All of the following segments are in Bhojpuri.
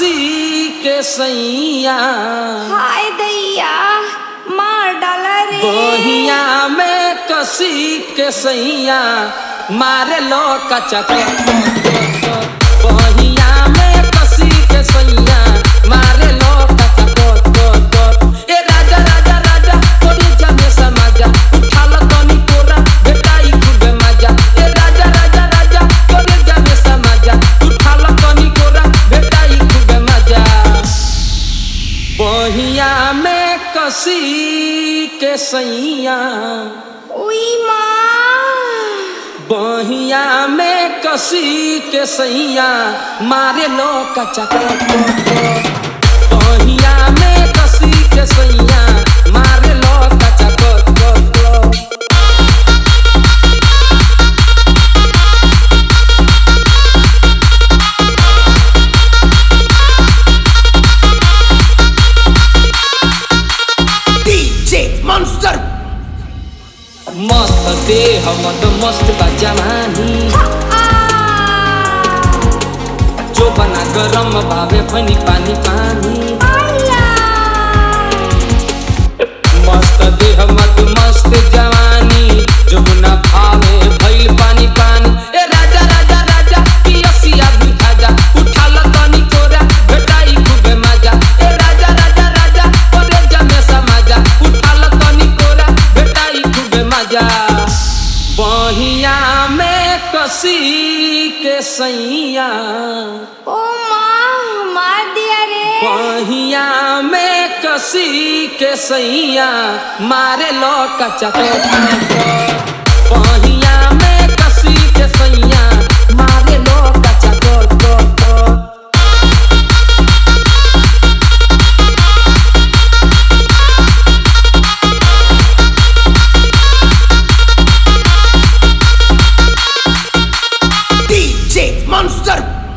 कसी के सैया हाय दैया मार डाला रे बहिया में कसी के सैया मारे लो कचक बहिया में कसी के सैया मारे लो कचक ए राजा राजा राजा तोरी जाने समाजा उठा लो तनी कोरा बेटाई खूबे मजा ए राजा राजा राजा तोरी जाने समाजा उठा लो तनी कोरा बेटाई खूबे मजा बहिया में कसी के सैया उई माँ बहिया में कसी के सैया मारे लो कचा बहिया में कसी के सैया मारे लो कचा DJ Monster मस्त देह मत मस्त बा जवानी जो बना गरम भावे फनी पानी पानी मस्त देह मत मस्त जवानी जमुना भावे भइल पानी पानी ए राजा राजा राजा पियसिया बुझाजा उठा ल तनी कोरा भेटाई खूबे मजा ए राजा राजा राजा ओरे जमे समाजा उठा ल तनी कोरा भेटाई खूबे मजा बहिया में कसी के सैया ओ माँ मार दिया रे बहिया में कसी के सैया मारे लो कचा बहिया में कसी के सैया मारे लो कचा DJ Monster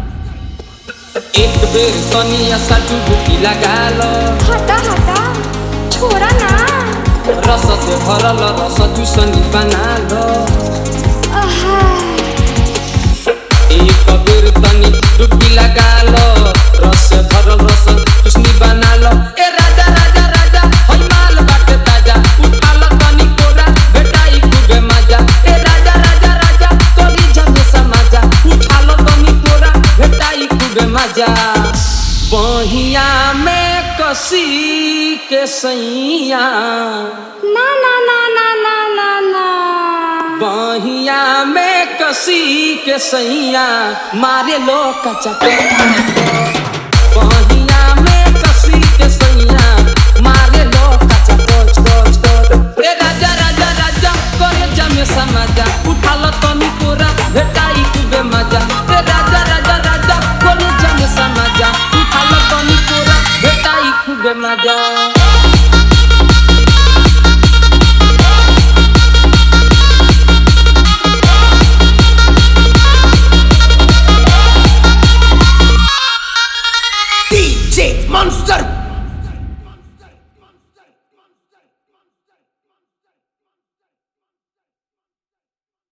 एक बेर कनिया सा डुबकी लगा लो हटा हटा छोरा ना रस से भरल रस दूसनी बना लो आहा, एक बेर तनी डुबकी लगा लो रस से भरल रस दूसनी बना लो ए राजा राजा राजा हई माल बाटे ताजा उठा लो तनी कोरा बेटाई खूबे मजा ए राजा राजा राजा तोरी जमे समाजा उठा लो तनी कोरा बेटाई खूबे मजा बहिया में कसी के सैया ना ना ना ना ना ना ना बहिया में कसी के सैया मारे लो कचा बहिया में कसी के सैया मारे लो कचा कोच कोच कोच ए राजा राजा राजा करे जमे समाजा उठा लो तनी कोरा भेटाई खूबे मजा ए राजा राजा राजा करे जमे समाजा उठा लो तनी कोरा भेटाई खूबे मजा